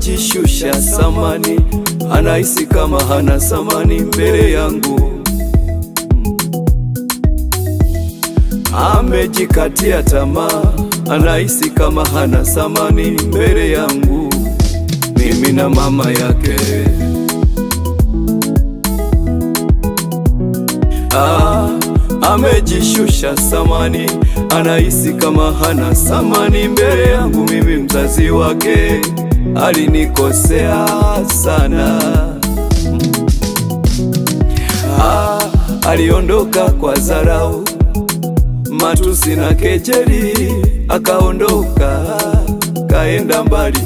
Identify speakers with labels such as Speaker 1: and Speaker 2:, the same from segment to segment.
Speaker 1: amejishusha samani, anahisi kama hana samani mbele yangu. Amejikatia tamaa, anahisi kama hana samani mbele yangu, mimi na mama yake. Ah, amejishusha samani, anahisi kama hana samani mbele yangu, mimi mzazi wake. Alinikosea sana. Ah, aliondoka kwa dharau, matusi na kejeli, akaondoka kaenda mbali.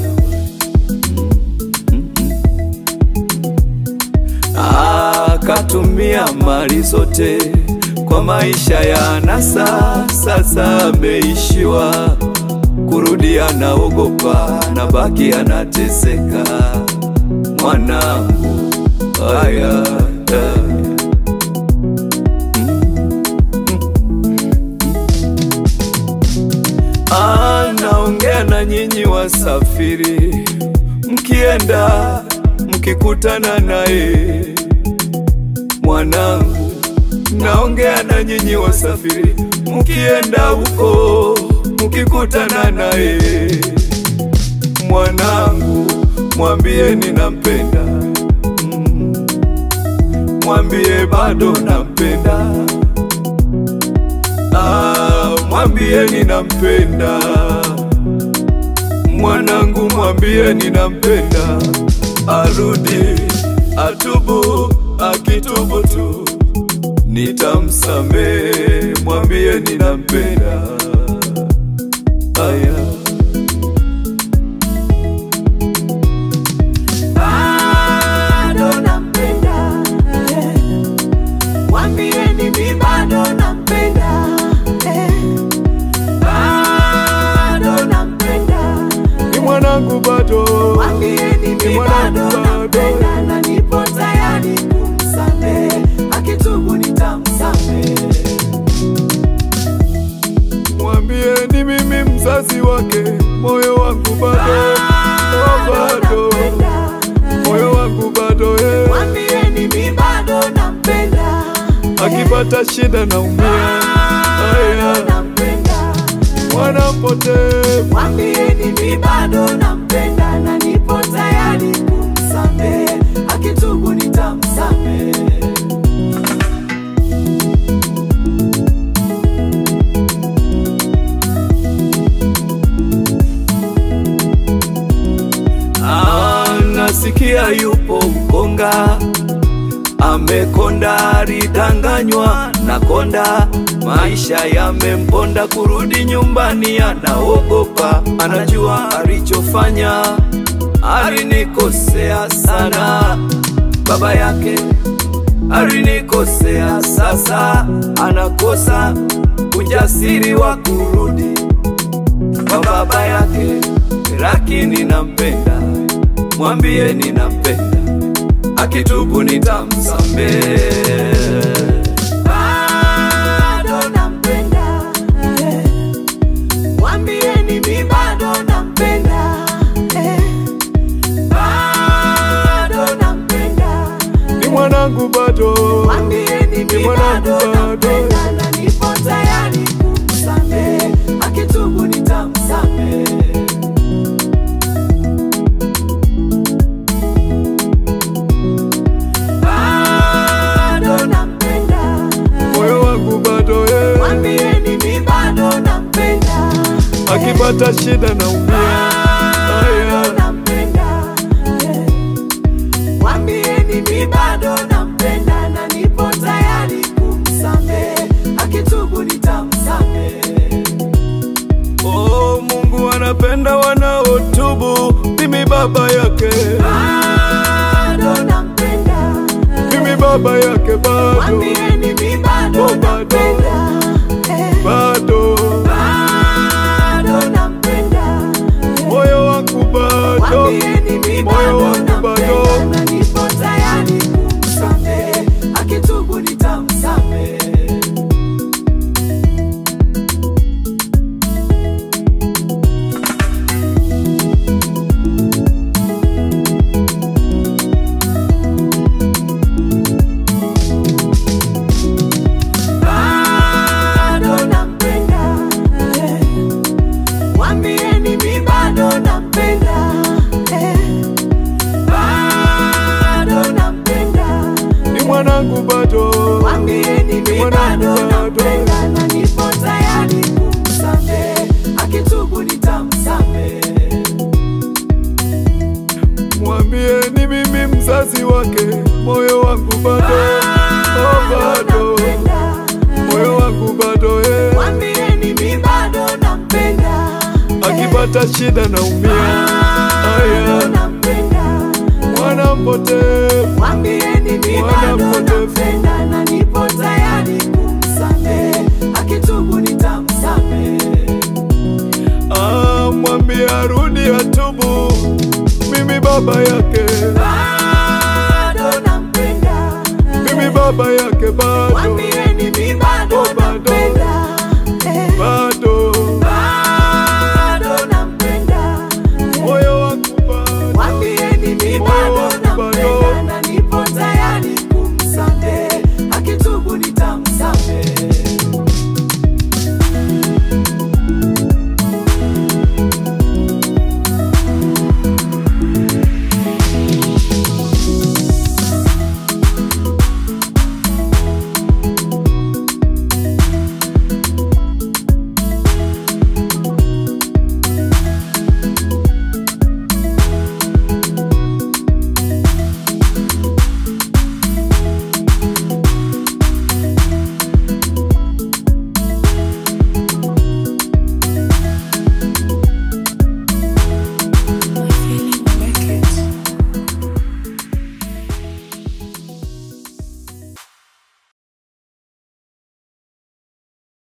Speaker 1: Akatumia mali zote kwa maisha ya anasa, sasa ameishiwa kurudi, anaogopa na baki anateseka. Mwanangu aya anaongea na nyinyi wasafiri, mkienda mkikutana naye mwanangu, naongea na nyinyi wasafiri, mkienda huko mkikutana naye mwanangu, mwambie ninampenda, Mm. mwambie bado nampenda, Ah, mwambie ninampenda mwanangu, mwambie ninampenda, arudi atubu, akitubu tu nitamsamehe, mwambie ninampenda. Aya.
Speaker 2: bado nampenda, eh. Mwambieni mi bado nampenda, eh. Bado nampenda,
Speaker 1: Ni mwanangu bado,
Speaker 2: mwambieni
Speaker 1: Ni
Speaker 2: mi
Speaker 1: mwanangu
Speaker 2: bado
Speaker 1: bado.
Speaker 2: nampenda na nipo tayari kumsamehe, akitubu nitamsamehe.
Speaker 1: mwambie ni mimi mzazi wake, moyo wangu bado, oh, bado, moyo wangu bado, eh.
Speaker 2: Mwambieni mi bado nampenda,
Speaker 1: akipata shida naumia, aya,
Speaker 2: bado nampenda.
Speaker 1: mwana mpotevu
Speaker 2: Mwambieni mi bado nampenda na nipo tayari kumsamehe, akitubu nitamsamehe.
Speaker 1: Ah, nasikia yupo mkonga amekonda, alidanganywa na konda, maisha yamemponda, kurudi nyumbani anaogopa, anajua alichofanya, alinikosea sana, baba yake alinikosea, sasa anakosa ujasiri wa kurudi kwa baba yake, lakini nampenda, mwambie ninampenda, akitubu nitamsamehe.
Speaker 2: Bado nampenda, eh. Mwambieni mi bado nampenda, eh. Bado nampenda,
Speaker 1: Ni mwanangu bado,
Speaker 2: mwambieni
Speaker 1: Ni
Speaker 2: mi
Speaker 1: mwanangu
Speaker 2: bado
Speaker 1: bado.
Speaker 2: nampenda na nipo tayari kumsamehe, akitubu nitamsamehe. bado nampenda,
Speaker 1: moyo wangu bado, eh.
Speaker 2: mwambieni mi bado nampenda,
Speaker 1: akipata shida naumia,
Speaker 2: bado
Speaker 1: aya,
Speaker 2: nampenda, mwambieni mi bado nampenda na nipo tayari kumsamehe, akitubu nitamsamehe.
Speaker 1: oh, Mungu anapenda wanaotubu, mimi baba yake,
Speaker 2: Bado nampenda,
Speaker 1: mimi baba yake bado,
Speaker 2: mwambieni mi bado
Speaker 1: Oh, bado.
Speaker 2: nampenda, eh.
Speaker 1: bado,
Speaker 2: bado nampenda,
Speaker 1: moyo wangu bado,
Speaker 2: mwambieni mi
Speaker 1: moyo
Speaker 2: bado
Speaker 1: wangu bado.
Speaker 2: nampenda na nipo tayari kumsamehe, akitubu nitamsamehe.
Speaker 1: wake, moyo wangu bado, oh, bado, moyo wangu bado eh.
Speaker 2: Mwambieni mi bado nampenda.
Speaker 1: Akipata shida naumia,
Speaker 2: Bado
Speaker 1: aya,
Speaker 2: nampenda.
Speaker 1: mwana mpotevu
Speaker 2: Mwambieni mi
Speaker 1: Mwana
Speaker 2: bado
Speaker 1: mpotevu.
Speaker 2: nampenda na nipo tayari kumsamehe. Akitubu nitamsamehe.
Speaker 1: Ah, mwambie arudi atubu, mimi baba yake,
Speaker 2: Bado nampenda.
Speaker 1: mimi baba yake bado.
Speaker 2: Mwambie